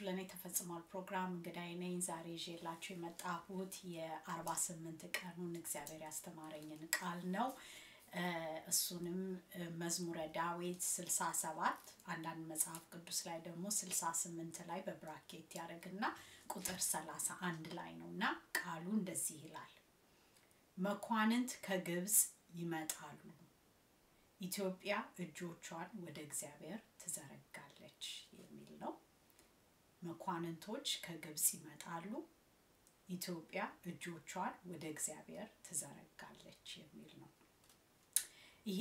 ለእኔ ተፈጽሟል ፕሮግራም እንግዳይ ነኝ። ዛሬ ይዤላችሁ የመጣሁት የአርባ ስምንት ቀኑን እግዚአብሔር ያስተማረኝን ቃል ነው። እሱንም መዝሙረ ዳዊት ስልሳ ሰባት አንዳንድ መጽሐፍ ቅዱስ ላይ ደግሞ ስልሳ ስምንት ላይ በብራኬት ያደርግና ቁጥር ሰላሳ አንድ ላይ ነው እና ቃሉ እንደዚህ ይላል መኳንንት ከግብፅ ይመጣሉ ኢትዮጵያ እጆቿን ወደ እግዚአብሔር ትዘረጋለች የሚል ነው። መኳንንቶች ከግብፅ ይመጣሉ፣ ኢትዮጵያ እጆቿን ወደ እግዚአብሔር ትዘረጋለች የሚል ነው። ይሄ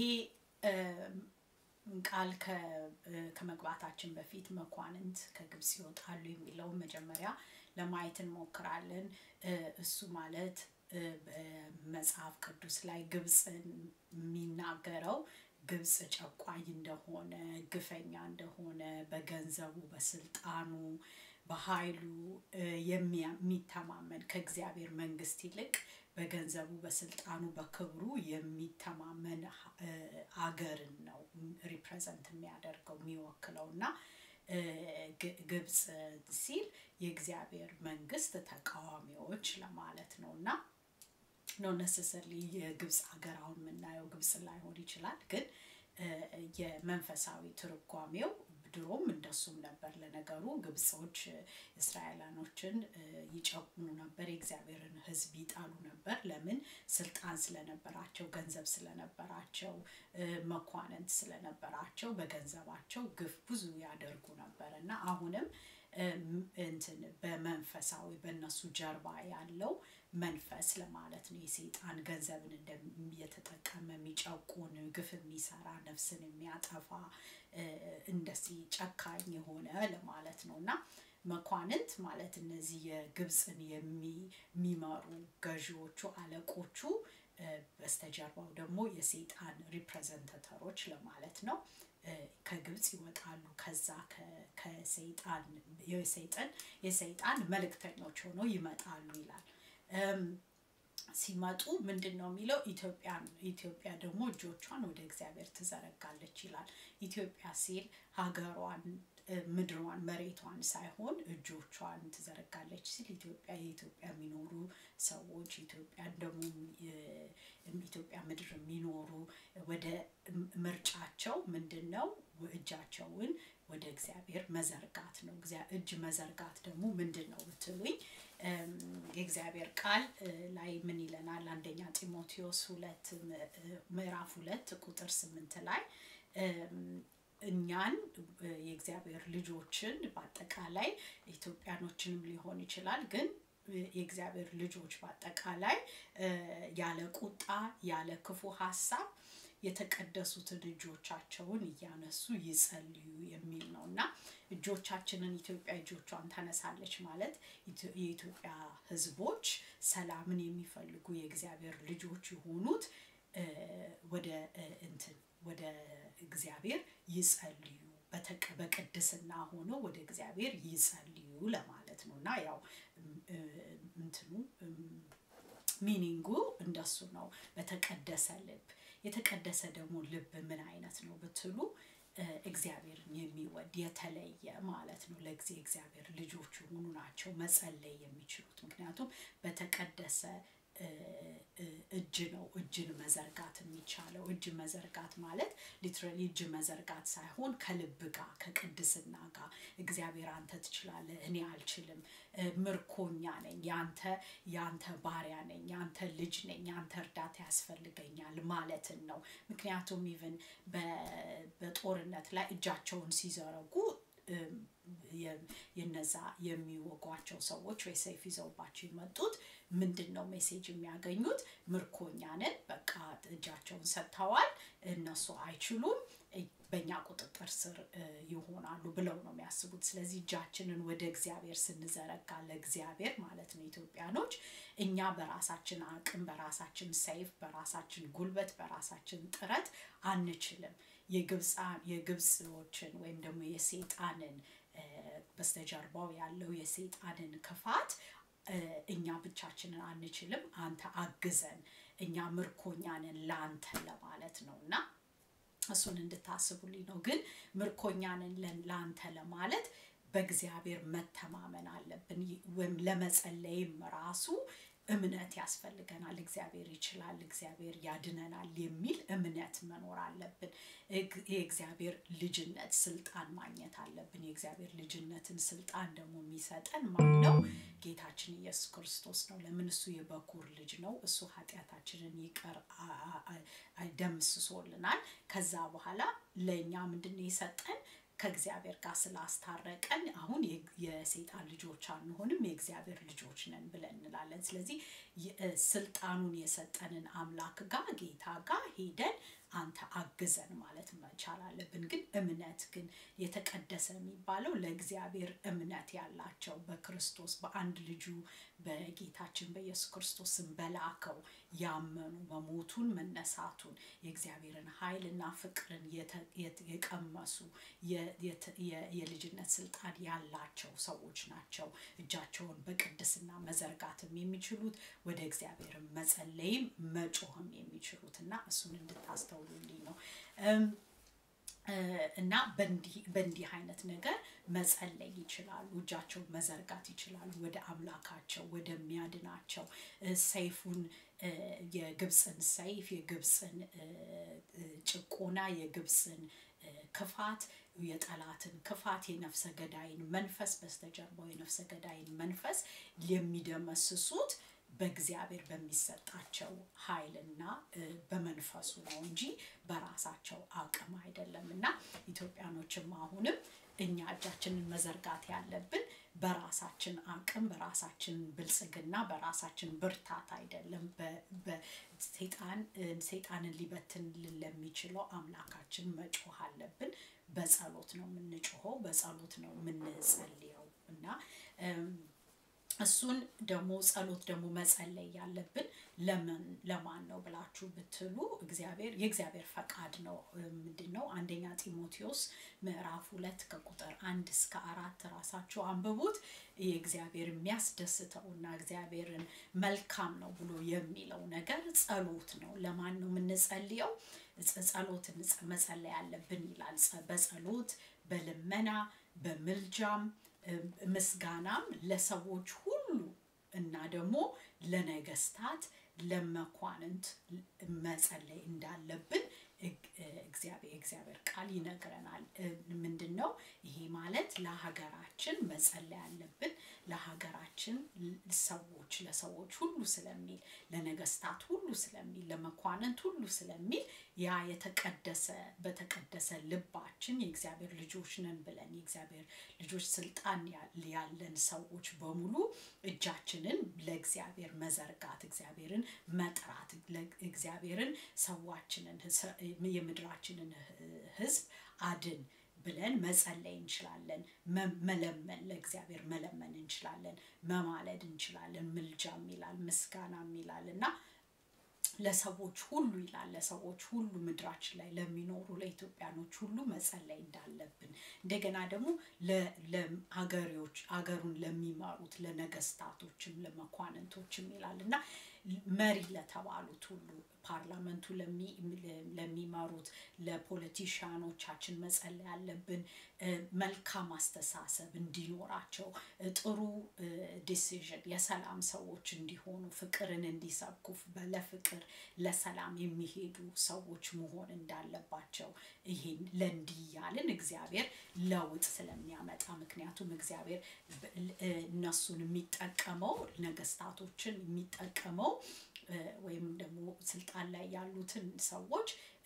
ቃል ከመግባታችን በፊት መኳንንት ከግብፅ ይወጣሉ የሚለውን መጀመሪያ ለማየት እንሞክራለን። እሱ ማለት በመጽሐፍ ቅዱስ ላይ ግብፅን የሚናገረው ግብፅ ጨቋኝ እንደሆነ ግፈኛ እንደሆነ በገንዘቡ በስልጣኑ በኃይሉ የሚተማመን ከእግዚአብሔር መንግስት ይልቅ በገንዘቡ በስልጣኑ በክብሩ የሚተማመን አገርን ነው ሪፕሬዘንት የሚያደርገው የሚወክለው እና ግብፅ ሲል የእግዚአብሔር መንግስት ተቃዋሚዎች ለማለት ነው እና ኖ ነሰሰርሊ የግብፅ ሀገር አሁን የምናየው ግብፅ ላይሆን ይችላል፣ ግን የመንፈሳዊ ትርጓሜው ድሮም እንደሱም ነበር። ለነገሩ ግብጾች እስራኤላኖችን ይጨቁኑ ነበር፣ የእግዚአብሔርን ሕዝብ ይጣሉ ነበር። ለምን? ስልጣን ስለነበራቸው፣ ገንዘብ ስለነበራቸው፣ መኳንንት ስለነበራቸው በገንዘባቸው ግፍ ብዙ ያደርጉ ነበር እና አሁንም እንትን በመንፈሳዊ በእነሱ ጀርባ ያለው መንፈስ ለማለት ነው። የሰይጣን ገንዘብን እየተጠቀመ የሚጨቁን ግፍ የሚሰራ ነፍስን የሚያጠፋ እንደዚህ ጨካኝ የሆነ ለማለት ነው እና መኳንንት ማለት እነዚህ የግብፅን የሚመሩ ገዢዎቹ አለቆቹ በስተጀርባው ደግሞ የሰይጣን ሪፕሬዘንታተሮች ለማለት ነው። ከግብፅ ይወጣሉ። ከዛ ከሰይጣን የሰይጣን የሰይጣን መልእክተኞች ሆነው ይመጣሉ ይላል። ሲመጡ ምንድን ነው የሚለው? ኢትዮጵያን ኢትዮጵያ ደግሞ እጆቿን ወደ እግዚአብሔር ትዘረጋለች ይላል። ኢትዮጵያ ሲል ሀገሯን፣ ምድሯን፣ መሬቷን ሳይሆን እጆቿን ትዘረጋለች ሲል ኢትዮጵያ የኢትዮጵያ የሚኖሩ ሰዎች ኢትዮጵያን ደግሞ ኢትዮጵያ ምድር የሚኖሩ ወደ ምርጫቸው ምንድን ነው? እጃቸውን ወደ እግዚአብሔር መዘርጋት ነው። እጅ መዘርጋት ደግሞ ምንድን ነው ብትሉኝ የእግዚአብሔር ቃል ላይ ምን ይለናል? አንደኛ ጢሞቴዎስ ሁለት ምዕራፍ ሁለት ቁጥር ስምንት ላይ እኛን የእግዚአብሔር ልጆችን በአጠቃላይ ኢትዮጵያኖችንም ሊሆን ይችላል ግን የእግዚአብሔር ልጆች በአጠቃላይ ያለ ቁጣ ያለ ክፉ ሀሳብ የተቀደሱትን እጆቻቸውን እያነሱ ይጸልዩ የሚል ነው እና እጆቻችንን ኢትዮጵያ እጆቿን ታነሳለች ማለት የኢትዮጵያ ሕዝቦች ሰላምን የሚፈልጉ የእግዚአብሔር ልጆች የሆኑት ወደ እንትን ወደ እግዚአብሔር ይጸልዩ በቅድስና ሆነው ወደ እግዚአብሔር ይጸልዩ ለማለት ነው እና ያው እንትኑ ሚኒንጉ እንደሱ ነው። በተቀደሰ ልብ የተቀደሰ ደግሞ ልብ ምን አይነት ነው ብትሉ እግዚአብሔርን የሚወድ የተለየ ማለት ነው። ለጊዜ እግዚአብሔር ልጆች የሆኑ ናቸው መጸለይ የሚችሉት ምክንያቱም በተቀደሰ እጅ ነው እጅን መዘርጋት የሚቻለው። እጅ መዘርጋት ማለት ሊትራሊ እጅ መዘርጋት ሳይሆን ከልብ ጋር ከቅድስና ጋር እግዚአብሔር አንተ ትችላለህ፣ እኔ አልችልም፣ ምርኮኛ ነኝ፣ ያንተ ያንተ ባሪያ ነኝ፣ ያንተ ልጅ ነኝ፣ ያንተ እርዳታ ያስፈልገኛል ማለትን ነው። ምክንያቱም ኢቭን በጦርነት ላይ እጃቸውን ሲዘረጉ የነዛ የሚወጓቸው ሰዎች ወይ ሰይፍ ይዘውባቸው የመጡት ምንድን ነው ሜሴጅ የሚያገኙት? ምርኮኛ ነን፣ በቃ እጃቸውን ሰጥተዋል፣ እነሱ አይችሉም፣ በእኛ ቁጥጥር ስር ይሆናሉ ብለው ነው የሚያስቡት። ስለዚህ እጃችንን ወደ እግዚአብሔር ስንዘረጋ ለእግዚአብሔር ማለት ነው ኢትዮጵያኖች፣ እኛ በራሳችን አቅም፣ በራሳችን ሰይፍ፣ በራሳችን ጉልበት፣ በራሳችን ጥረት አንችልም። የግብፅዎችን ወይም ደግሞ የሴጣንን በስተጀርባው ያለው የሰይጣንን ክፋት እኛ ብቻችንን አንችልም፣ አንተ አግዘን፣ እኛ ምርኮኛ ነን ለአንተ ለማለት ነው እና እሱን እንድታስቡልኝ ነው። ግን ምርኮኛ ነን ለአንተ ለማለት በእግዚአብሔር መተማመን አለብን። ወይም ለመጸለይም ራሱ እምነት ያስፈልገናል። እግዚአብሔር ይችላል፣ እግዚአብሔር ያድነናል የሚል እምነት መኖር አለብን። የእግዚአብሔር ልጅነት ስልጣን ማግኘት አለብን። የእግዚአብሔር ልጅነትን ስልጣን ደግሞ የሚሰጠን ማን ነው? ጌታችን ኢየሱስ ክርስቶስ ነው። ለምን? እሱ የበኩር ልጅ ነው። እሱ ኃጢአታችንን ይቅር ደምስሶልናል። ከዛ በኋላ ለእኛ ምንድን ነው የሰጠን? ከእግዚአብሔር ጋር ስላስታረቀን አሁን የሴጣን ልጆች አንሆንም፣ የእግዚአብሔር ልጆች ነን ብለን እንላለን። ስለዚህ ስልጣኑን የሰጠንን አምላክ ጋር ጌታ ጋር ሄደን አንተ አግዘን ማለት መቻል አለብን። ግን እምነት ግን የተቀደሰ የሚባለው ለእግዚአብሔር እምነት ያላቸው በክርስቶስ በአንድ ልጁ በጌታችን በኢየሱስ ክርስቶስን በላከው ያመኑ መሞቱን መነሳቱን የእግዚአብሔርን ኃይልና ፍቅርን የቀመሱ የልጅነት ስልጣን ያላቸው ሰዎች ናቸው። እጃቸውን በቅድስና መዘርጋትም የሚችሉት ወደ እግዚአብሔርን መጸለይም መጮህም የሚችሉት እና እሱን እንድታስተውሉልኝ ነው። እና በእንዲህ አይነት ነገር መጸለይ ይችላሉ። እጃቸውን መዘርጋት ይችላሉ ወደ አምላካቸው ወደሚያድናቸው ሰይፉን የግብፅን ሰይፍ የግብፅን ጭቆና የግብፅን ክፋት የጠላትን ክፋት የነፍሰ ገዳይን መንፈስ በስተጀርባው የነፍሰ ገዳይን መንፈስ የሚደመስሱት በእግዚአብሔር በሚሰጣቸው ኃይልና በመንፈሱ ነው እንጂ በራሳቸው አቅም አይደለም። እና ኢትዮጵያኖችም አሁንም እኛ እጃችንን መዘርጋት ያለብን በራሳችን አቅም፣ በራሳችን ብልጽግና፣ በራሳችን ብርታት አይደለም። ሴጣንን ሊበትንልን ለሚችለው አምላካችን መጮህ አለብን። በጸሎት ነው የምንጮኸው፣ በጸሎት ነው የምንጸልየው እና እሱን ደግሞ ጸሎት ደግሞ መጸለይ ያለብን ለምን ለማን ነው ብላችሁ ብትሉ እግዚአብሔር የእግዚአብሔር ፈቃድ ነው። ምንድን ነው? አንደኛ ጢሞቴዎስ ምዕራፍ ሁለት ከቁጥር አንድ እስከ አራት ራሳችሁ አንብቡት። የእግዚአብሔር የሚያስደስተው እና እግዚአብሔርን መልካም ነው ብሎ የሚለው ነገር ጸሎት ነው። ለማን ነው የምንጸልየው? ጸሎትን መጸለይ ያለብን ይላል። በጸሎት በልመና በምልጃም ምስጋናም ለሰዎች ሁሉ እና ደግሞ ለነገስታት ለመኳንንት መጸለይ እንዳለብን እግዚአብሔር ቃል ይነግረናል። ምንድን ነው ይሄ ማለት? ለሀገራችን መጸለይ ያለብን ለሀገራችን ሰዎች ለሰዎች ሁሉ ስለሚል ለነገስታት ሁሉ ስለሚል ለመኳንንት ሁሉ ስለሚል ያ የተቀደሰ በተቀደሰ ልባችን የእግዚአብሔር ልጆች ነን ብለን የእግዚአብሔር ልጆች ስልጣን ያለን ሰዎች በሙሉ እጃችንን ለእግዚአብሔር መዘርጋት እግዚአብሔርን መጥራት እግዚአብሔርን ሰዋችንን የምድራችንን ህዝብ አድን ብለን መጸለይ እንችላለን። መለመን ለእግዚአብሔር መለመን እንችላለን። መማለድ እንችላለን። ምልጃም ይላል፣ ምስጋናም ይላል እና ለሰዎች ሁሉ ይላል ለሰዎች ሁሉ ምድራችን ላይ ለሚኖሩ ለኢትዮጵያኖች ሁሉ መጸለይ እንዳለብን እንደገና ደግሞ ለሀገሪዎች ሀገሩን ለሚመሩት ለነገስታቶችም ለመኳንንቶችም ይላል እና መሪ ለተባሉት ሁሉ ፓርላመንቱ ለሚመሩት ለፖለቲሽያኖቻችን መጸለይ ያለብን መልካም አስተሳሰብ እንዲኖራቸው ጥሩ ዲሲዥን የሰላም ሰዎች እንዲሆኑ ፍቅርን እንዲሰብኩ ለፍቅር ለሰላም የሚሄዱ ሰዎች መሆን እንዳለባቸው ይሄን ለእንዲህ ያልን እግዚአብሔር ለውጥ ስለሚያመጣ ምክንያቱም እግዚአብሔር እነሱን የሚጠቀመው ነገስታቶችን የሚጠቀመው ወይም ደግሞ ስልጣን ላይ ያሉትን ሰዎች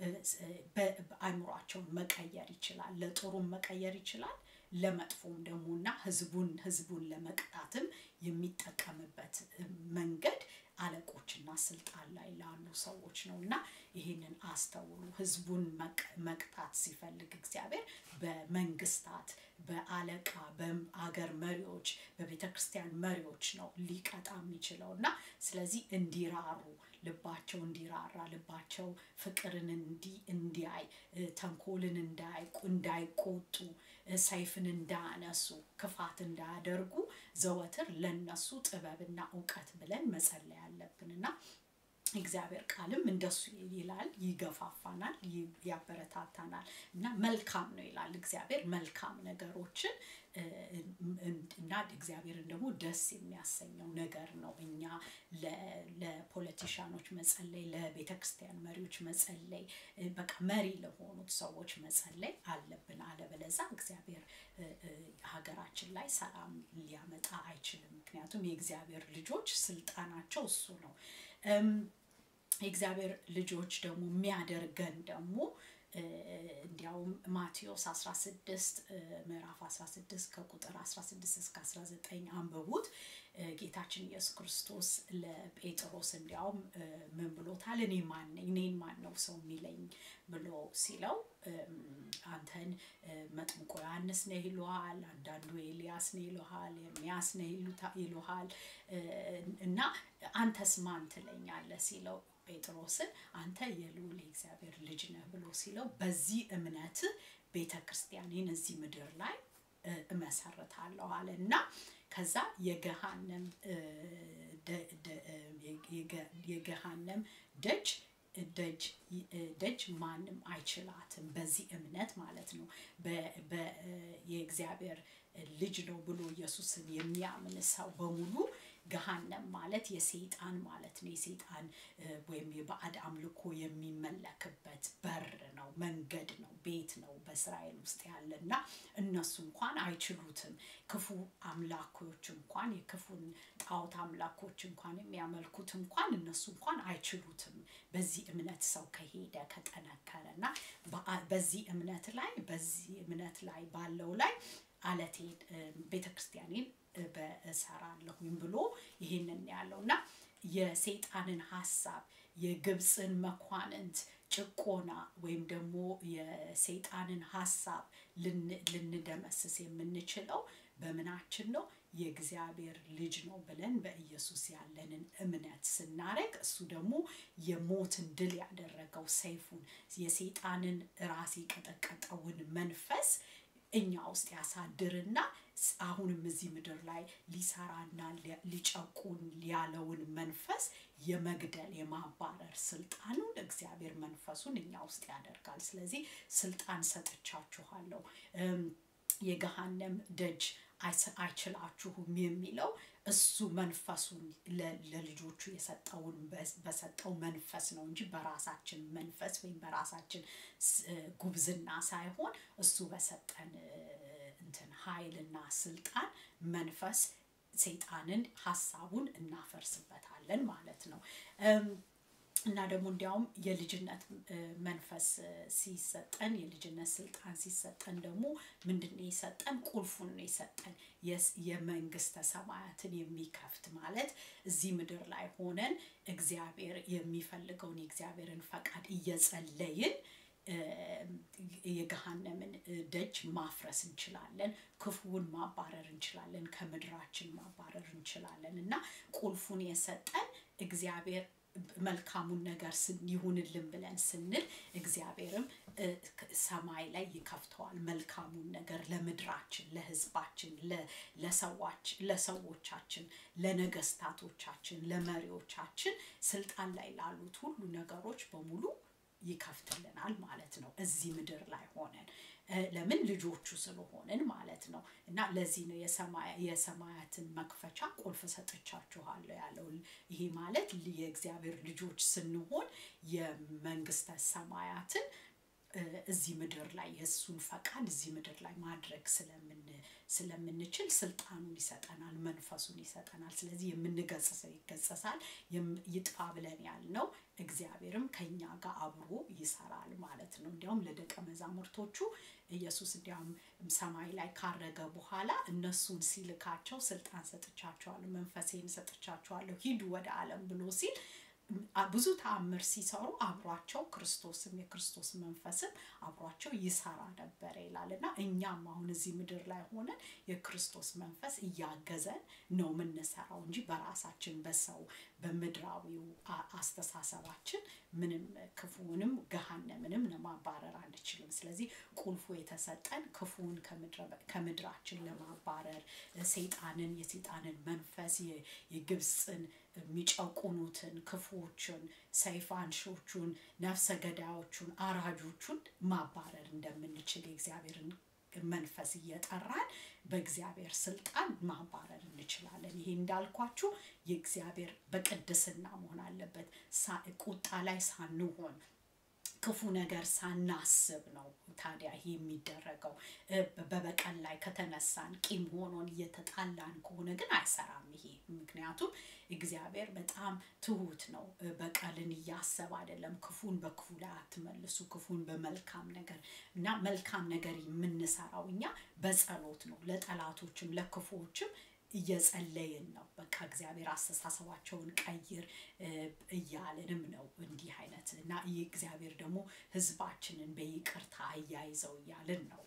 አእምሯቸውን መቀየር ይችላል። ለጥሩም መቀየር ይችላል። ለመጥፎም ደግሞ እና ህዝቡን ህዝቡን ለመቅጣትም የሚጠቀምበት መንገድ አለቆችና ስልጣን ላይ ላሉ ሰዎች ነው እና ይህንን አስተውሉ። ህዝቡን መቅጣት ሲፈልግ እግዚአብሔር በመንግስታት፣ በአለቃ፣ በአገር መሪዎች፣ በቤተ ክርስቲያን መሪዎች ነው ሊቀጣ የሚችለው እና ስለዚህ እንዲራሩ ልባቸው እንዲራራ ልባቸው ፍቅርን እንዲያይ ተንኮልን እንዳይቆጡ ሰይፍን እንዳያነሱ ክፋት እንዳያደርጉ ዘወትር ለነሱ ጥበብና እውቀት ብለን መጸለይ አለብን እና እግዚአብሔር ቃልም እንደሱ ይላል፣ ይገፋፋናል፣ ያበረታታናል እና መልካም ነው ይላል እግዚአብሔር መልካም ነገሮችን እና እግዚአብሔርን ደግሞ ደስ የሚያሰኘው ነገር ነው። እኛ ለፖለቲሻኖች መጸለይ፣ ለቤተ ክርስቲያን መሪዎች መጸለይ፣ በቃ መሪ ለሆኑት ሰዎች መጸለይ አለብን። አለበለዛ እግዚአብሔር ሀገራችን ላይ ሰላም ሊያመጣ አይችልም። ምክንያቱም የእግዚአብሔር ልጆች ስልጣናቸው እሱ ነው። የእግዚአብሔር ልጆች ደግሞ የሚያደርገን ደግሞ እንዲያውም ማቴዎስ 16 ምዕራፍ 16 ከቁጥር 16 እስከ 19 አንብቡት። ጌታችን ኢየሱስ ክርስቶስ ለጴጥሮስ እንዲያውም ምን ብሎታል? እኔ ማን ነኝ? እኔን ማን ነው ሰው የሚለኝ ብሎ ሲለው አንተን መጥምቆ ዮሐንስ ነህ ይሉሃል፣ አንዳንዱ ኤልያስ ነው ይሉሃል፣ ኤርሚያስ ነው ይሉሃል እና አንተስ ማን ትለኛለህ ሲለው ጴጥሮስን አንተ የልዑል የእግዚአብሔር ልጅ ነህ ብሎ ሲለው በዚህ እምነት ቤተ ክርስቲያኔን እዚህ ምድር ላይ እመሰርታለሁ አለ እና ከዛ የገሃነም የገሃነም ደጅ ደጅ ደጅ ማንም አይችላትም። በዚህ እምነት ማለት ነው። የእግዚአብሔር ልጅ ነው ብሎ ኢየሱስን የሚያምን ሰው በሙሉ ገሃነም ማለት የሰይጣን ማለት ነው። የሰይጣን ወይም የባዕድ አምልኮ የሚመለክበት በር ነው፣ መንገድ ነው፣ ቤት ነው በእስራኤል ውስጥ ያለ እና እነሱ እንኳን አይችሉትም። ክፉ አምላኮች እንኳን የክፉን ጣዖት አምላኮች እንኳን የሚያመልኩት እንኳን እነሱ እንኳን አይችሉትም። በዚህ እምነት ሰው ከሄደ ከጠነከረ እና በዚህ እምነት ላይ በዚህ እምነት ላይ ባለው ላይ አለቴን ቤተክርስቲያኔን በእሰራለሁኝ ብሎ ይህንን ያለው እና የሰይጣንን ሀሳብ የግብፅን መኳንንት ጭቆና ወይም ደግሞ የሰይጣንን ሀሳብ ልንደመስስ የምንችለው በምናችን ነው? የእግዚአብሔር ልጅ ነው ብለን በኢየሱስ ያለንን እምነት ስናረግ እሱ ደግሞ የሞትን ድል ያደረገው ሰይፉን የሰይጣንን ራስ የቀጠቀጠውን መንፈስ እኛ ውስጥ ያሳድርና አሁንም እዚህ ምድር ላይ ሊሰራና ሊጨቁን ያለውን መንፈስ የመግደል የማባረር ስልጣኑን እግዚአብሔር መንፈሱን እኛ ውስጥ ያደርጋል። ስለዚህ ስልጣን ሰጥቻችኋለሁ፣ የገሃነም ደጅ አይችላችሁም የሚለው እሱ መንፈሱን ለልጆቹ የሰጠውን በሰጠው መንፈስ ነው እንጂ በራሳችን መንፈስ ወይም በራሳችን ጉብዝና ሳይሆን እሱ በሰጠን እንትን ኃይልና ስልጣን መንፈስ ሰይጣንን ሀሳቡን እናፈርስበታለን ማለት ነው። እና ደግሞ እንዲያውም የልጅነት መንፈስ ሲሰጠን የልጅነት ስልጣን ሲሰጠን ደግሞ ምንድን ነው የሰጠን? ቁልፉን ነው የሰጠን። የመንግስተ ሰማያትን የሚከፍት ማለት እዚህ ምድር ላይ ሆነን እግዚአብሔር የሚፈልገውን የእግዚአብሔርን ፈቃድ እየጸለይን የገሃነምን ደጅ ማፍረስ እንችላለን። ክፉውን ማባረር እንችላለን። ከምድራችን ማባረር እንችላለን እና ቁልፉን የሰጠን እግዚአብሔር መልካሙን ነገር ይሁንልን ብለን ስንል እግዚአብሔርም ሰማይ ላይ ይከፍተዋል። መልካሙን ነገር ለምድራችን፣ ለህዝባችን፣ ለሰዎቻችን፣ ለነገስታቶቻችን፣ ለመሪዎቻችን ስልጣን ላይ ላሉት ሁሉ ነገሮች በሙሉ ይከፍትልናል ማለት ነው። እዚህ ምድር ላይ ሆነን ለምን ልጆቹ ስለሆንን ማለት ነው። እና ለዚህ ነው የሰማያትን መክፈቻ ቁልፍ ሰጥቻችኋለሁ ያለው። ይሄ ማለት የእግዚአብሔር ልጆች ስንሆን የመንግስተ ሰማያትን እዚህ ምድር ላይ የእሱን ፈቃድ እዚህ ምድር ላይ ማድረግ ስለምንችል ስልጣኑን ይሰጠናል፣ መንፈሱን ይሰጠናል። ስለዚህ የምንገጽሰው ይገጸሳል፣ ይጥፋ ብለን ያልነው እግዚአብሔርም ከኛ ጋር አብሮ ይሰራል ማለት ነው። እንዲያውም ለደቀ መዛሙርቶቹ ኢየሱስ እንዲያውም ሰማይ ላይ ካረገ በኋላ እነሱን ሲልካቸው ስልጣን ሰጥቻቸዋለሁ፣ መንፈሴን ሰጥቻቸዋለሁ፣ ሂዱ ወደ ዓለም ብሎ ሲል ብዙ ተአምር ሲሰሩ አብሯቸው ክርስቶስም የክርስቶስ መንፈስም አብሯቸው ይሰራ ነበረ ይላል እና እኛም አሁን እዚህ ምድር ላይ ሆነን የክርስቶስ መንፈስ እያገዘን ነው የምንሰራው እንጂ በራሳችን በሰው በምድራዊው አስተሳሰባችን ምንም ክፉንም ገሃነምንም ለማባረር አንችልም። ስለዚህ ቁልፉ የተሰጠን ክፉን ከምድራችን ለማባረር ሰይጣንን፣ የሰይጣንን መንፈስ የግብፅን የሚጨቁኑትን ክፉዎችን ሰይፍ አንሾቹን ነፍሰ ገዳዮቹን አራጆቹን ማባረር እንደምንችል የእግዚአብሔርን መንፈስ እየጠራን በእግዚአብሔር ስልጣን ማባረር እንችላለን ይሄ እንዳልኳችሁ የእግዚአብሔር በቅድስና መሆን አለበት ቁጣ ላይ ሳንሆን ክፉ ነገር ሳናስብ ነው ታዲያ ይሄ የሚደረገው በበቀል ላይ ከተነሳን ቂም ሆኖን እየተጣላን ከሆነ ግን አይሰራም ይሄ ምክንያቱም እግዚአብሔር በጣም ትሁት ነው በቀልን እያሰብ አይደለም ክፉን በክፉ ላይ አትመልሱ ክፉን በመልካም ነገር እና መልካም ነገር የምንሰራው እኛ በጸሎት ነው ለጠላቶችም ለክፉዎችም እየጸለይን ነው በቃ እግዚአብሔር አስተሳሰባቸውን ቀይር እያልንም ነው እንዲህ አይነት እና ይህ እግዚአብሔር ደግሞ ህዝባችንን በይቅርታ አያይዘው እያልን ነው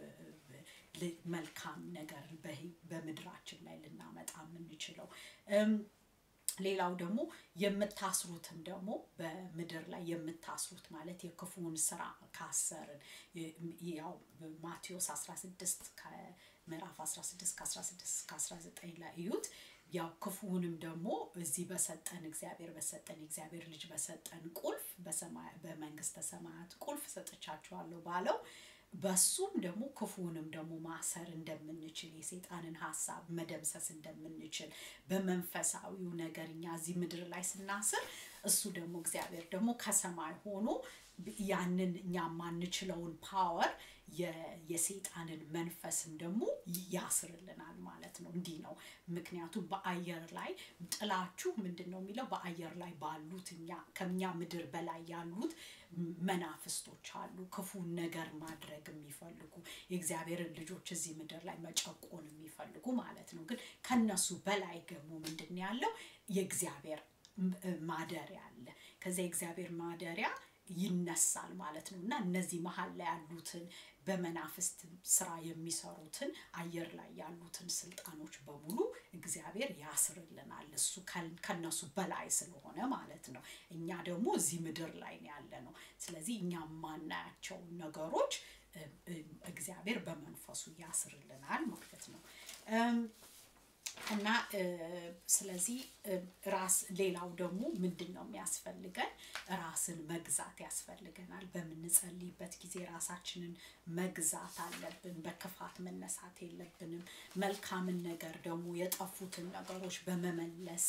መልካም ነገር በምድራችን ላይ ልናመጣ የምንችለው ሌላው ደግሞ የምታስሩትም ደግሞ በምድር ላይ የምታስሩት ማለት የክፉውን ስራ ካሰርን ያው ማቴዎስ 16 ምዕራፍ 16 ከ16 ከ19 ላይ እዩት ያው ክፉውንም ደግሞ እዚህ በሰጠን እግዚአብሔር በሰጠን እግዚአብሔር ልጅ በሰጠን ቁልፍ በመንግስተ ሰማያት ቁልፍ ሰጥቻችኋለሁ ባለው በሱም ደግሞ ክፉንም ደግሞ ማሰር እንደምንችል የሴጣንን ሀሳብ መደምሰስ እንደምንችል በመንፈሳዊው ነገር እኛ እዚህ ምድር ላይ ስናስር እሱ ደግሞ እግዚአብሔር ደግሞ ከሰማይ ሆኖ ያንን እኛ የማንችለውን ፓወር የሴጣንን መንፈስም ደግሞ ያስርልናል ማለት ነው እንዲህ ነው ምክንያቱም በአየር ላይ ጥላችሁ ምንድን ነው የሚለው በአየር ላይ ባሉት እኛ ከኛ ምድር በላይ ያሉት መናፍስቶች አሉ ክፉን ነገር ማድረግ የሚፈልጉ የእግዚአብሔርን ልጆች እዚህ ምድር ላይ መጨቆን የሚፈልጉ ማለት ነው ግን ከነሱ በላይ ደግሞ ምንድን ያለው የእግዚአብሔር ማደሪያ አለ ከዚያ የእግዚአብሔር ማደሪያ ይነሳል ማለት ነው እና እነዚህ መሀል ላይ ያሉትን በመናፍስት ስራ የሚሰሩትን አየር ላይ ያሉትን ስልጣኖች በሙሉ እግዚአብሔር ያስርልናል እሱ ከነሱ በላይ ስለሆነ ማለት ነው እኛ ደግሞ እዚህ ምድር ላይ ያለ ነው ስለዚህ እኛ የማናያቸው ነገሮች እግዚአብሔር በመንፈሱ ያስርልናል ማለት ነው እና ስለዚህ ራስ ሌላው ደግሞ ምንድን ነው የሚያስፈልገን ራስን መግዛት ያስፈልገናል በምንጸልይበት ጊዜ ራሳችንን መግዛት አለብን በክፋት መነሳት የለብንም መልካምን ነገር ደግሞ የጠፉትን ነገሮች በመመለስ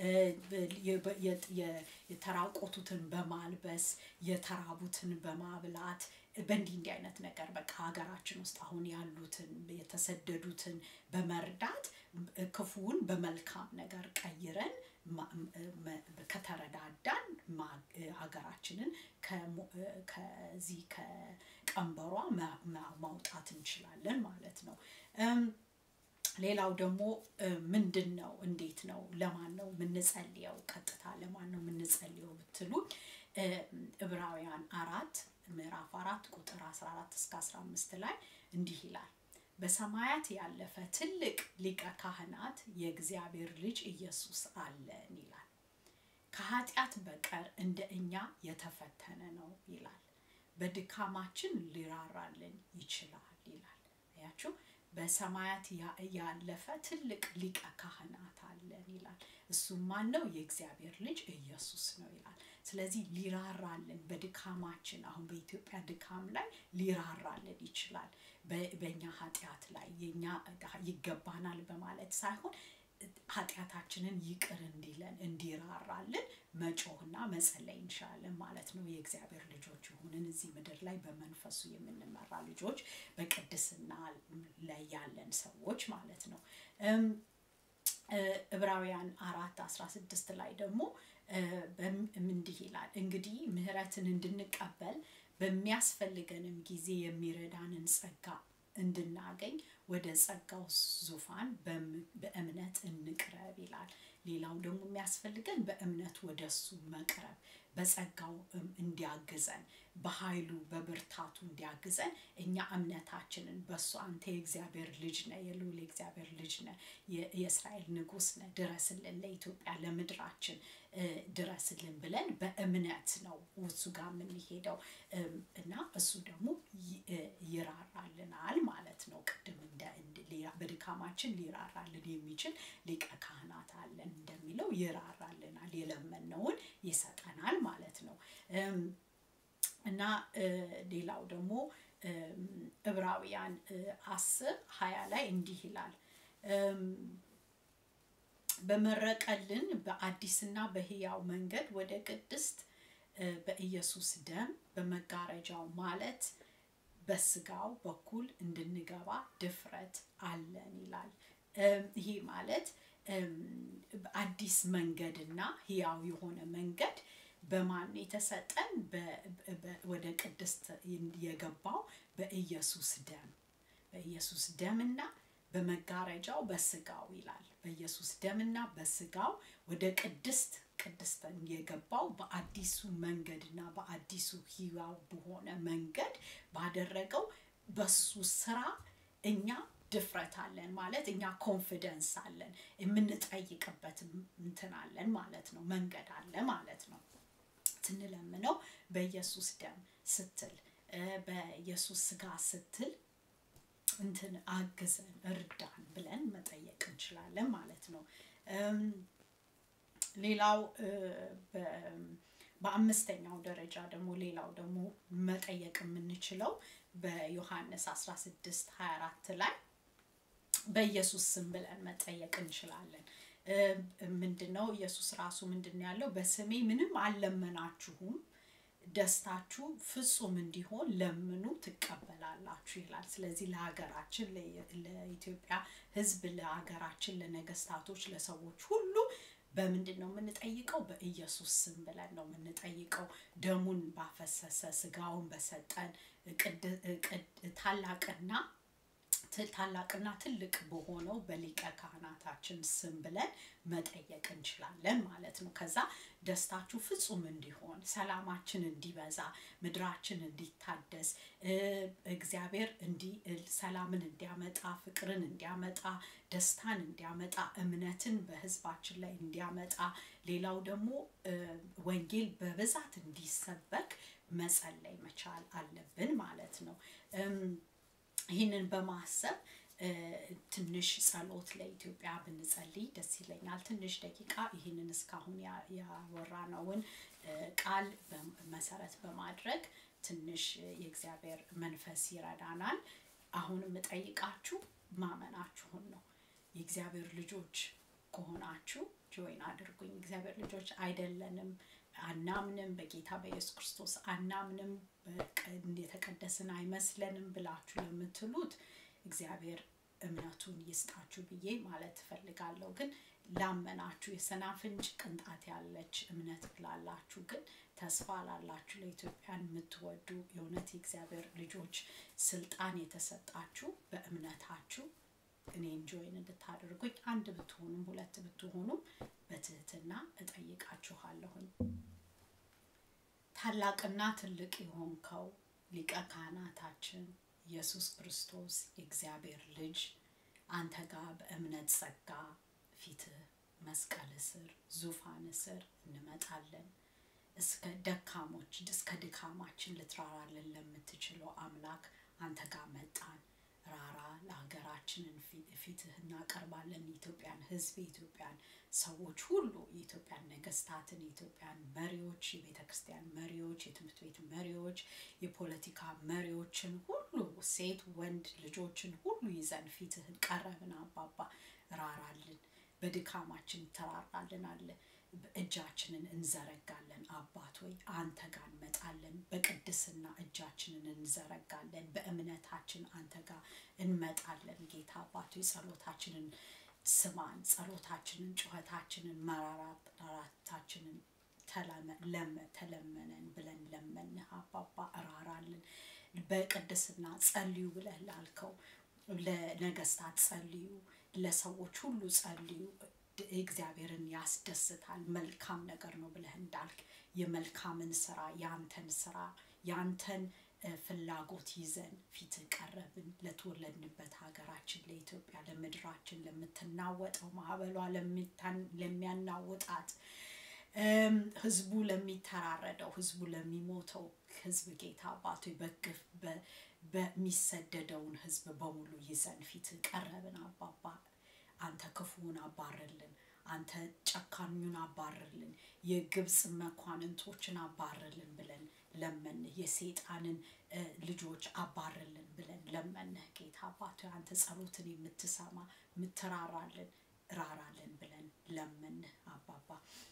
የተራቆቱትን በማልበስ የተራቡትን በማብላት በእንዲህ እንዲህ አይነት ነገር በቃ ሀገራችን ውስጥ አሁን ያሉትን የተሰደዱትን በመርዳት ክፉውን በመልካም ነገር ቀይረን ከተረዳዳን ሀገራችንን ከዚህ ከቀንበሯ ማውጣት እንችላለን ማለት ነው ሌላው ደግሞ ምንድን ነው እንዴት ነው ለማን ነው የምንጸልየው ቀጥታ ለማን ነው የምንጸልየው ብትሉ ዕብራውያን አራት ምዕራፍ አራት ቁጥር 14 እስከ 15 ላይ እንዲህ ይላል በሰማያት ያለፈ ትልቅ ሊቀ ካህናት የእግዚአብሔር ልጅ ኢየሱስ አለን ይላል ከኃጢአት በቀር እንደ እኛ የተፈተነ ነው ይላል በድካማችን ሊራራልን ይችላል ይላል ያችሁ በሰማያት ያለፈ ትልቅ ሊቀ ካህናት አለን ይላል እሱም ማን ነው የእግዚአብሔር ልጅ ኢየሱስ ነው ይላል ስለዚህ ሊራራልን በድካማችን አሁን በኢትዮጵያ ድካም ላይ ሊራራልን ይችላል በእኛ ኃጢአት ላይ የኛ ይገባናል በማለት ሳይሆን ኃጢአታችንን ይቅር እንዲለን እንዲራራልን መጮህና መጸለይ እንችላለን ማለት ነው የእግዚአብሔር ልጆች የሆንን እዚህ ምድር ላይ በመንፈሱ የምንመራ ልጆች በቅድስና ላይ ያለን ሰዎች ማለት ነው ዕብራውያን አራት አስራ ስድስት ላይ ደግሞ እንዲህ ይላል እንግዲህ ምህረትን እንድንቀበል በሚያስፈልገንም ጊዜ የሚረዳንን ጸጋ እንድናገኝ ወደ ጸጋው ዙፋን በእምነት እንቅረብ ይላል ሌላው ደግሞ የሚያስፈልገን በእምነት ወደ እሱ መቅረብ በጸጋው እንዲያግዘን በኃይሉ በብርታቱ እንዲያግዘን እኛ እምነታችንን በእሱ አንተ የእግዚአብሔር ልጅ ነ የልዑል የእግዚአብሔር ልጅ ነ የእስራኤል ንጉስ ነ ድረስልን ለኢትዮጵያ ለምድራችን ድረስልን ብለን በእምነት ነው እሱ ጋር የምንሄደው እና እሱ ደግሞ ይራራልናል ማለት ነው ቅድም በድካማችን ሊራራልን የሚችል ሊቀ ካህናት አለን እንደሚለው ይራራል የለመነውን ይሰጠናል ማለት ነው እና ሌላው ደግሞ ዕብራውያን አስር ሀያ ላይ እንዲህ ይላል በመረቀልን በአዲስና በህያው መንገድ ወደ ቅድስት በኢየሱስ ደም በመጋረጃው ማለት በስጋው በኩል እንድንገባ ድፍረት አለን ይላል። ይሄ ማለት አዲስ መንገድና ህያው የሆነ መንገድ በማን የተሰጠን? ወደ ቅድስት የገባው በኢየሱስ ደም በኢየሱስ ደምና በመጋረጃው በስጋው ይላል። በኢየሱስ ደምና በስጋው ወደ ቅድስት ቅድስትን የገባው በአዲሱ መንገድና በአዲሱ ህያው በሆነ መንገድ ባደረገው በሱ ስራ እኛ ድፍረት አለን ማለት እኛ ኮንፊደንስ አለን የምንጠይቅበት እንትን አለን ማለት ነው መንገድ አለ ማለት ነው ስንለምነው በኢየሱስ ደም ስትል በኢየሱስ ስጋ ስትል እንትን አግዘን እርዳን ብለን መጠየቅ እንችላለን ማለት ነው ሌላው በአምስተኛው ደረጃ ደግሞ ሌላው ደግሞ መጠየቅ የምንችለው በዮሐንስ 16 24 ላይ በኢየሱስ ስም ብለን መጠየቅ እንችላለን ምንድነው ኢየሱስ ራሱ ምንድን ያለው በስሜ ምንም አልለመናችሁም ደስታችሁ ፍጹም እንዲሆን ለምኑ ትቀበላላችሁ ይላል ስለዚህ ለሀገራችን ለኢትዮጵያ ህዝብ ለሀገራችን ለነገስታቶች ለሰዎች ሁሉ በምንድን ነው የምንጠይቀው በኢየሱስ ስም ብለን ነው የምንጠይቀው ደሙን ባፈሰሰ ስጋውን በሰጠን ታላቅና ታላቅና ትልቅ በሆነው በሊቀ ካህናታችን ስም ብለን መጠየቅ እንችላለን ማለት ነው ከዛ ደስታችሁ ፍጹም እንዲሆን ሰላማችን እንዲበዛ ምድራችን እንዲታደስ እግዚአብሔር ሰላምን እንዲያመጣ ፍቅርን እንዲያመጣ ደስታን እንዲያመጣ እምነትን በህዝባችን ላይ እንዲያመጣ ሌላው ደግሞ ወንጌል በብዛት እንዲሰበክ መጸለይ መቻል አለብን ማለት ነው ይህንን በማሰብ ትንሽ ጸሎት ለኢትዮጵያ ብንጸልይ ደስ ይለኛል ትንሽ ደቂቃ ይህንን እስካሁን ያወራነውን ቃል መሰረት በማድረግ ትንሽ የእግዚአብሔር መንፈስ ይረዳናል አሁን የምጠይቃችሁ ማመናችሁን ነው የእግዚአብሔር ልጆች ከሆናችሁ ጆይን አድርጉኝ እግዚአብሔር ልጆች አይደለንም አናምንም በጌታ በኢየሱስ ክርስቶስ አናምንም የተቀደስን አይመስለንም ብላችሁ ለምትሉት እግዚአብሔር እምነቱን ይስጣችሁ ብዬ ማለት ትፈልጋለሁ ግን ላመናችሁ የሰናፍንጭ ቅንጣት ያለች እምነት ላላችሁ ግን ተስፋ ላላችሁ ለኢትዮጵያን የምትወዱ የእውነት የእግዚአብሔር ልጆች ስልጣን የተሰጣችሁ በእምነታችሁ እኔን ጆይን እንድታደርጉኝ አንድ ብትሆኑም ሁለት ብትሆኑም በትህትና እጠይቃችኋለሁኝ ታላቅና ትልቅ የሆንከው ሊቀ ካህናታችን ኢየሱስ ክርስቶስ የእግዚአብሔር ልጅ አንተ ጋር በእምነት ጸጋ ፊትህ መስቀል ስር ዙፋን ስር እንመጣለን እስከ ደካሞች እስከ ድካማችን ልትራራልን ለምትችለው አምላክ አንተ ጋር መጣን ራራ ለሀገራችንን ፊትህ እናቀርባለን የኢትዮጵያን ህዝብ የኢትዮጵያን ሰዎች ሁሉ የኢትዮጵያን ነገስታትን የኢትዮጵያን መሪዎች የቤተ ክርስቲያን መሪዎች የትምህርት ቤት መሪዎች የፖለቲካ መሪዎችን ሁሉ ሴት ወንድ ልጆችን ሁሉ ይዘን ፊትህን ቀረብን አባባ ራራልን በድካማችን ተራራልን አለ እጃችንን እንዘረጋለን አባት ወይ አንተ ጋር እንመጣለን በቅድስና እጃችንን እንዘረጋለን በእምነታችን አንተ ጋር እንመጣለን ጌታ አባት ጸሎታችንን ስማን ጸሎታችንን ጩኸታችንን መራራታችንን ተለመነን ብለን ለመንህ አባባ እራራልን በቅድስና ጸልዩ ብለህ ላልከው ለነገስታት ጸልዩ ለሰዎች ሁሉ ጸልዩ እግዚአብሔርን ያስደስታል መልካም ነገር ነው ብለህ እንዳልክ የመልካምን ስራ ያንተን ስራ ያንተን ፍላጎት ይዘን ፊት ቀረብን ለተወለድንበት ሀገራችን ለኢትዮጵያ ለምድራችን ለምትናወጠው ማዕበሏ ለሚያናውጣት ህዝቡ ለሚተራረደው ህዝቡ ለሚሞተው ህዝብ ጌታ አባቶ በግፍ በሚሰደደውን ህዝብ በሙሉ ይዘን ፊት ቀረብን አባባ አንተ ክፉውን አባርልን አንተ ጨካኙን አባርልን፣ የግብፅ መኳንንቶችን አባርልን ብለን ለመንህ። የሰይጣንን ልጆች አባርልን ብለን ለመንህ። ጌታ አባት አንተ ጸሎትን የምትሰማ የምትራራልን ራራልን ብለን ለመንህ አባባ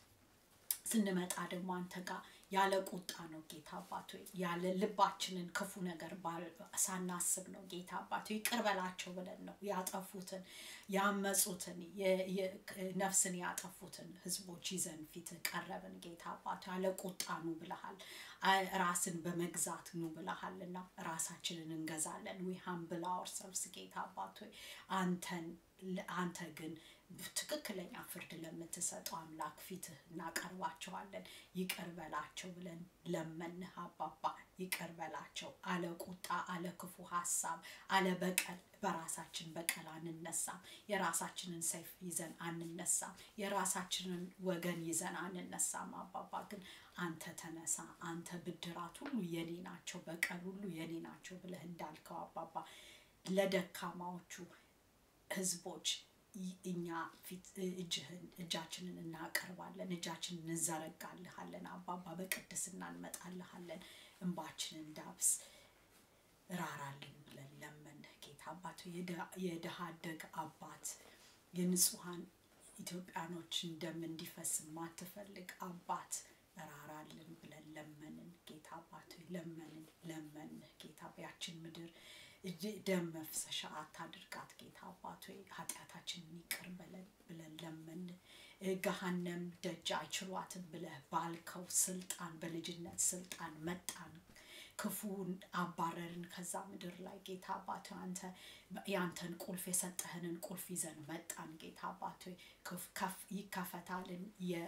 ስንመጣ ደግሞ አንተ ጋር ያለ ቁጣ ነው ጌታ አባት ሆይ ያለ ልባችንን ክፉ ነገር ሳናስብ ነው ጌታ አባት ሆይ ይቅር በላቸው ብለን ነው ያጠፉትን ያመፁትን ነፍስን ያጠፉትን ህዝቦች ይዘን ፊት ቀረብን ጌታ አባት ያለ ቁጣ ኑ ብለሃል ራስን በመግዛት ኑ ብለሃል እና ራሳችንን እንገዛለን ዊ ሃምብል አወርሰልቭስ ጌታ አባት ሆይ አንተን አንተ ግን ትክክለኛ ፍርድ ለምትሰጠው አምላክ ፊትህ እናቀርባቸዋለን። ይቅር በላቸው ብለን ለመንህ አባባ። ይቅር በላቸው አለ ቁጣ፣ አለ ክፉ ሀሳብ፣ አለ በቀል በራሳችን በቀል አንነሳም። የራሳችንን ሰይፍ ይዘን አንነሳም። የራሳችንን ወገን ይዘን አንነሳም። አባባ ግን አንተ ተነሳ፣ አንተ ብድራት ሁሉ የኔ ናቸው፣ በቀል ሁሉ የኔ ናቸው ብለህ እንዳልከው አባባ ለደካማዎቹ ህዝቦች እኛ ፊት እጅህን እጃችንን እናቀርባለን፣ እጃችንን እንዘረጋልሃለን። አባባ በቅድስና እንመጣልሃለን። እንባችንን ዳብስ ራራልን ብለን ለመንህ ጌታ አባት የድሃ አደግ አባት የንጹሐን ኢትዮጵያኖች ደም እንዲፈስ ማትፈልግ አባት ራራልን ብለን ለመንን ጌታ አባት ለመንን ለመንህ ጌታ ያችን ምድር ደም መፍሰሻ አታድርጋት ጌታ አባት ሆይ ኃጢአታችንን ይቅር በለን ብለን ለመን ገሃነም ደጅ አይችሏትም ብለህ ባልከው ስልጣን በልጅነት ስልጣን መጣን ክፉን አባረርን ከዛ ምድር ላይ ጌታ አባት አንተ ያንተን ቁልፍ የሰጠህንን ቁልፍ ይዘን መጣን ጌታ አባት ይከፈታልን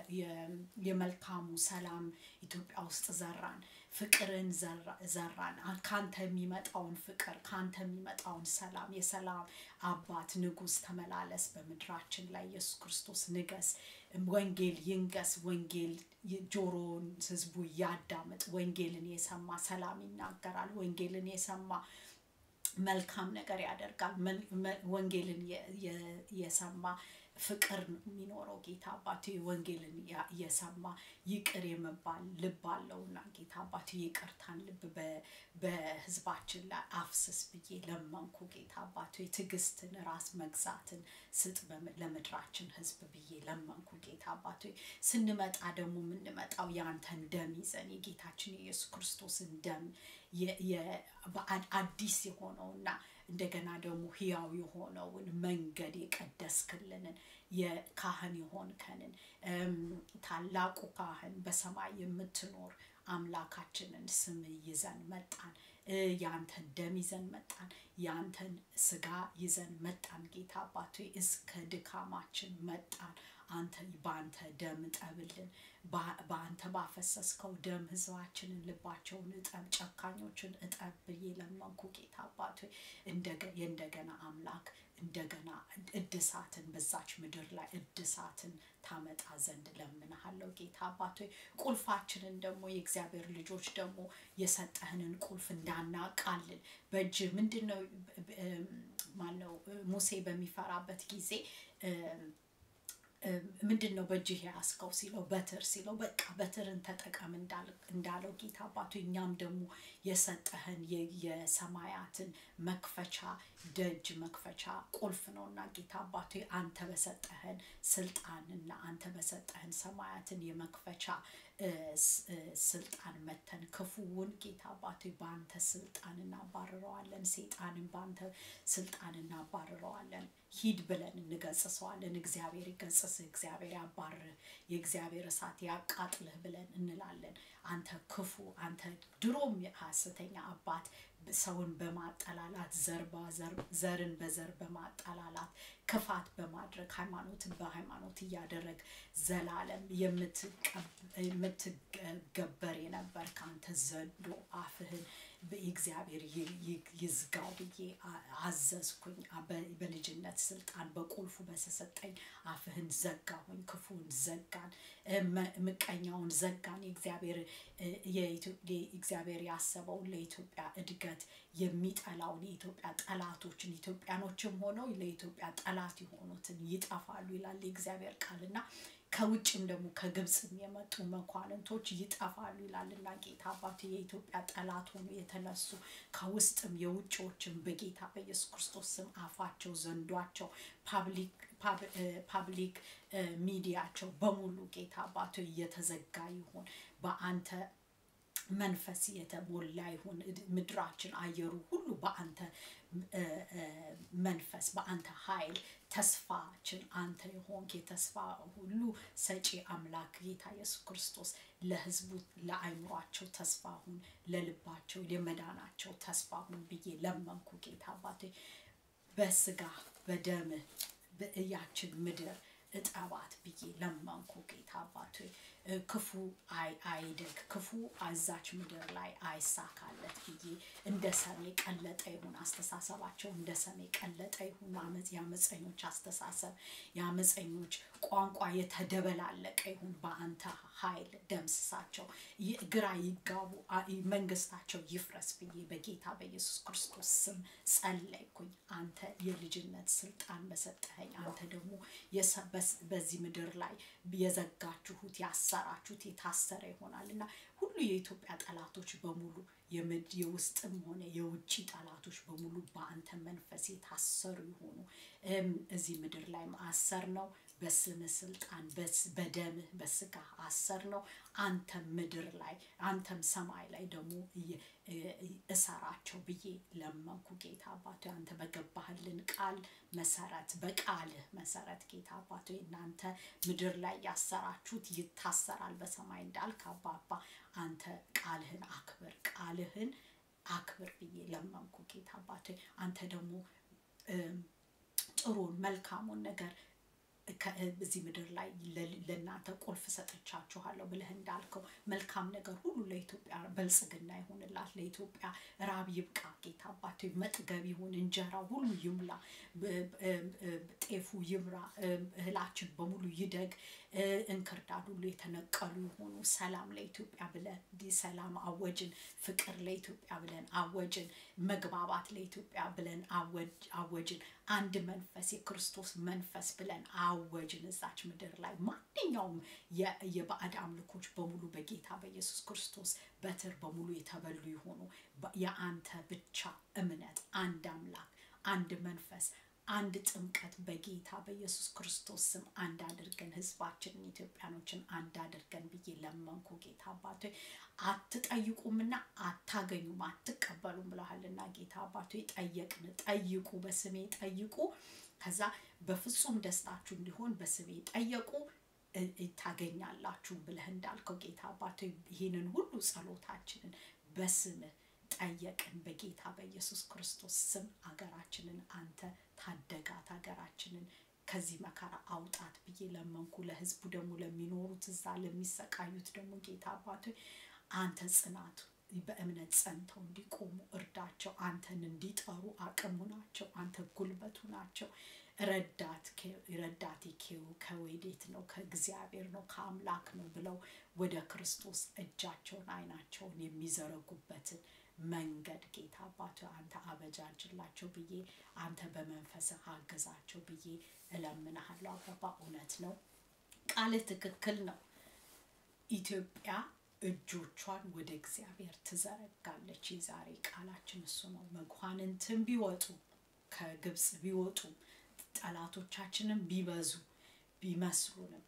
የመልካሙ ሰላም ኢትዮጵያ ውስጥ ዘራን ፍቅርን ዘራን ካንተ የሚመጣውን ፍቅር ካንተ የሚመጣውን ሰላም የሰላም አባት ንጉስ ተመላለስ በምድራችን ላይ ኢየሱስ ክርስቶስ ንገስ ወንጌል ይንገስ ወንጌል ጆሮን ህዝቡ ያዳምጥ ወንጌልን የሰማ ሰላም ይናገራል ወንጌልን የሰማ መልካም ነገር ያደርጋል ወንጌልን የሰማ ፍቅር የሚኖረው ጌታ አባቱ ወንጌልን የሰማ ይቅር የመባል ልብ አለውና ጌታ አባቱ ይቅርታን ልብ በህዝባችን ላይ አፍስስ ብዬ ለመንኩ ጌታ አባቱ ትዕግስትን ራስ መግዛትን ስጥ ለምድራችን ህዝብ ብዬ ለመንኩ ጌታ አባቱ ስንመጣ ደግሞ የምንመጣው የአንተን ደም ይዘን የጌታችን የኢየሱስ ክርስቶስን ደም አዲስ የሆነውና እንደገና ደግሞ ህያው የሆነውን መንገድ የቀደስክልንን የካህን የሆንከንን ታላቁ ካህን በሰማይ የምትኖር አምላካችንን ስም ይዘን መጣን ያንተን ደም ይዘን መጣን ያንተን ስጋ ይዘን መጣን ጌታ አባቶ እስከ ድካማችን መጣን አንተ በአንተ ደም እጠብልን በአንተ ባፈሰስከው ደም ህዝባችንን ልባቸውን እጠብ ጨካኞችን እጠብ ብዬ ለመንኩ ጌታ አባቶ የእንደገና አምላክ እንደገና እድሳትን በዛች ምድር ላይ እድሳትን ታመጣ ዘንድ ለምንሃለው ጌታ አባቶ ቁልፋችንን ደግሞ የእግዚአብሔር ልጆች ደግሞ የሰጠህንን ቁልፍ እንዳናቃልን በእጅ ምንድን ነው ማነው ሙሴ በሚፈራበት ጊዜ ምንድን ነው በእጅህ ያስከው ሲለው በትር ሲለው በቃ በትርን ተጠቀም እንዳለው ጌታ አባቱ እኛም ደግሞ የሰጠህን የሰማያትን መክፈቻ ደጅ መክፈቻ ቁልፍ ነው እና ጌታ አባቱ አንተ በሰጠህን ስልጣን እና አንተ በሰጠህን ሰማያትን የመክፈቻ ስልጣን መተን ክፉውን ጌታ አባቶ በአንተ ስልጣን እናባርረዋለን ሴጣንን በአንተ ስልጣን እናባርረዋለን ሂድ ብለን እንገጽሰዋለን እግዚአብሔር ይገጽስህ እግዚአብሔር ያባርህ የእግዚአብሔር እሳት ያቃጥልህ ብለን እንላለን አንተ ክፉ አንተ ድሮም ሀሰተኛ አባት ሰውን በማጠላላት ዘርን በዘር በማጠላላት ክፋት በማድረግ ሃይማኖትን በሃይማኖት እያደረግ ዘላለም የምትገበር የነበር ከአንተ ዘንዶ አፍህን እግዚአብሔር ይዝጋው ብዬ አዘዝኩኝ። በልጅነት ስልጣን በቁልፉ በተሰጠኝ አፍህን ዘጋሁኝ፣ ክፉን ዘጋን፣ ምቀኛውን ዘጋን። እግዚአብሔር ያሰበውን ለኢትዮጵያ እድገት የሚጠላውን የኢትዮጵያ ጠላቶችን ኢትዮጵያኖችም ሆነው ለኢትዮጵያ ጠላት የሆኑትን ይጠፋሉ ይላል የእግዚአብሔር ቃልና ከውጭም ደግሞ ከግብፅም የመጡ መኳንንቶች ይጠፋሉ ይላልና ጌታ አባቱ የኢትዮጵያ ጠላት ሆኖ የተነሱ ከውስጥም የውጭዎችም በጌታ በኢየሱስ ክርስቶስ ስም አፋቸው ዘንዷቸው ፓብሊክ ሚዲያቸው በሙሉ ጌታ አባቱ እየተዘጋ ይሁን በአንተ መንፈስ የተሞላ ይሁን ምድራችን አየሩ ሁሉ በአንተ መንፈስ በአንተ ኃይል ተስፋችን አንተ የሆንክ የተስፋ ሁሉ ሰጪ አምላክ ጌታ ኢየሱስ ክርስቶስ ለህዝቡ ለአይምሯቸው ተስፋ ሁን፣ ለልባቸው የመዳናቸው ተስፋ ሁን ብዬ ለመንኩ። ጌታ አባቴ በስጋ በደምህ በእያችን ምድር እጠባት ብዬ ለመንኩ። ጌታ አባቴ ክፉ አይደግ፣ ክፉ አዛች ምድር ላይ አይሳካለት ብዬ እንደ ሰሜ ቀለጠ ይሁን አስተሳሰባቸው፣ እንደ ሰሜ ቀለጠ ይሁን የአመፀኞች አስተሳሰብ፣ የአመፀኞች ቋንቋ የተደበላለቀ ይሁን። በአንተ ኃይል ደምስሳቸው፣ ግራ ይጋቡ፣ መንግስታቸው ይፍረስ ብዬ በጌታ በኢየሱስ ክርስቶስ ስም ጸለይኩኝ። አንተ የልጅነት ስልጣን በሰጠኸኝ አንተ ደግሞ በዚህ ምድር ላይ የዘጋችሁት ያሰራችሁት የታሰረ ይሆናል እና ሁሉ የኢትዮጵያ ጠላቶች በሙሉ የውስጥም ሆነ የውጭ ጠላቶች በሙሉ በአንተ መንፈስ የታሰሩ ይሆኑ። እዚህ ምድር ላይ አሰር ነው በስም ስልጣን በደምህ በስጋ አሰር ነው። አንተም ምድር ላይ አንተም ሰማይ ላይ ደግሞ እሰራቸው ብዬ ለመንኩ። ጌታ አባቶ አንተ በገባህልን ቃል መሰረት በቃልህ መሰረት ጌታ አባቶ እናንተ ምድር ላይ ያሰራችሁት ይታሰራል በሰማይ እንዳልክ አባባ አንተ ቃልህን አክብር፣ ቃልህን አክብር ብዬ ለመንኩ። ጌታ አባቶ አንተ ደግሞ ጥሩን መልካሙን ነገር በዚህ ምድር ላይ ለእናንተ ቁልፍ ሰጥቻችኋለሁ ብለህ እንዳልከው መልካም ነገር ሁሉ ለኢትዮጵያ በልጽግና ይሆንላት። ለኢትዮጵያ ራብ ይብቃ። ጌታ አባቶ መጥገብ ይሁን። እንጀራው ሁሉ ይሙላ፣ ጤፉ ይምራ፣ እህላችን በሙሉ ይደግ፣ እንክርዳድ ሁሉ የተነቀሉ የሆኑ ሰላም ለኢትዮጵያ ብለን ሰላም አወጅን። ፍቅር ለኢትዮጵያ ብለን አወጅን። መግባባት ለኢትዮጵያ ብለን አወጅን። አንድ መንፈስ የክርስቶስ መንፈስ ብለን አወጅን። እዛች ምድር ላይ ማንኛውም የባዕድ አምልኮች በሙሉ በጌታ በኢየሱስ ክርስቶስ በትር በሙሉ የተበሉ የሆኑ የአንተ ብቻ እምነት፣ አንድ አምላክ፣ አንድ መንፈስ አንድ ጥምቀት በጌታ በኢየሱስ ክርስቶስ ስም አንድ አድርገን ህዝባችንን ኢትዮጵያኖችን አንድ አድርገን ብዬ ለመንኩ። ጌታ አባቶ አትጠይቁምና አታገኙም፣ አትቀበሉም ብለሃልና ጌታ አባቶ ጠየቅን። ጠይቁ፣ በስሜ ጠይቁ፣ ከዛ በፍጹም ደስታችሁ እንዲሆን በስሜ ጠየቁ ታገኛላችሁ ብለህ እንዳልከው ጌታ አባቶ ይህንን ሁሉ ጸሎታችንን በስምህ ጠየቅን በጌታ በኢየሱስ ክርስቶስ ስም ሀገራችንን አንተ ታደጋት፣ ሀገራችንን ከዚህ መከራ አውጣት ብዬ ለመንኩ። ለህዝቡ ደግሞ ለሚኖሩት እዛ ለሚሰቃዩት ደግሞ ጌታ አባቶ አንተ ጽናቱ በእምነት ጸንተው እንዲቆሙ እርዳቸው። አንተን እንዲጠሩ አቅሙ ናቸው። አንተ ጉልበቱ ናቸው። ረዳት ረዳቴ ከወዴት ነው? ከእግዚአብሔር ነው፣ ከአምላክ ነው ብለው ወደ ክርስቶስ እጃቸውን አይናቸውን የሚዘረጉበትን መንገድ ጌታ አባቶ አንተ አበጃጅላቸው ብዬ አንተ በመንፈስህ አግዛቸው ብዬ እለምንሃለሁ። አባባ እውነት ነው፣ ቃልህ ትክክል ነው። ኢትዮጵያ እጆቿን ወደ እግዚአብሔር ትዘረጋለች። የዛሬ ቃላችን እሱ ነው። መኳንንትን ቢወጡ ከግብፅ ቢወጡ ጠላቶቻችንም ቢበዙ ቢመስሉንም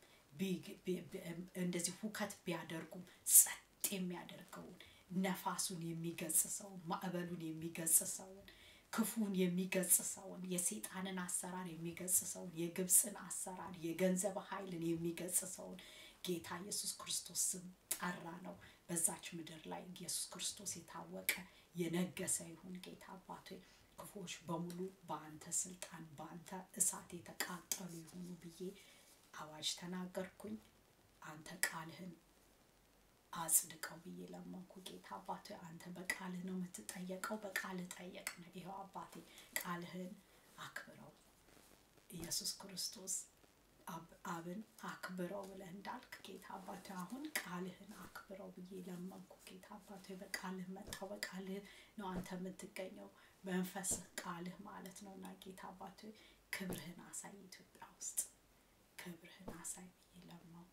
እንደዚህ ሁከት ቢያደርጉም ጸጥ የሚያደርገውን ነፋሱን የሚገጽሰውን ማዕበሉን የሚገጽሰውን ክፉን የሚገጽሰውን የሴጣንን አሰራር የሚገጽሰውን የግብፅን አሰራር የገንዘብ ኃይልን የሚገጽሰውን ጌታ ኢየሱስ ክርስቶስ ስም ጠራ ነው። በዛች ምድር ላይ ኢየሱስ ክርስቶስ የታወቀ የነገሰ ይሁን። ጌታ አባቶ ክፉዎች በሙሉ በአንተ ስልጣን በአንተ እሳት የተቃጠሉ ይሁኑ ብዬ አዋጅ ተናገርኩኝ። አንተ ቃልህን አጽድቀው ብዬ ለመንኩ። ጌታ አባቴ አንተ በቃልህ ነው የምትጠየቀው፣ በቃልህ ጠየቅን። ይኸው አባቴ ቃልህን አክብረው ኢየሱስ ክርስቶስ አብን አክብረው ብለህ እንዳልክ ጌታ አባቴ አሁን ቃልህን አክብረው ብዬ ለመንኩ። ጌታ አባቴ በቃልህ መጣው፣ በቃልህ ነው አንተ የምትገኘው፣ መንፈስህ ቃልህ ማለት ነው እና ጌታ አባቴ ክብርህን አሳይ፣ ኢትዮጵያ ውስጥ ክብርህን አሳይ ብዬ ለመንኩ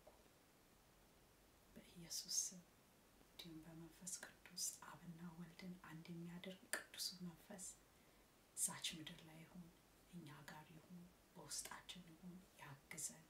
በኢየሱስ ስም። እንዲሁም በመንፈስ ቅዱስ አብና ወልድን አንድ የሚያደርግ ቅዱሱ መንፈስ እዛች ምድር ላይ ይሁን፣ እኛ ጋር ይሁን፣ በውስጣችን ይሁን፣ ያግዘን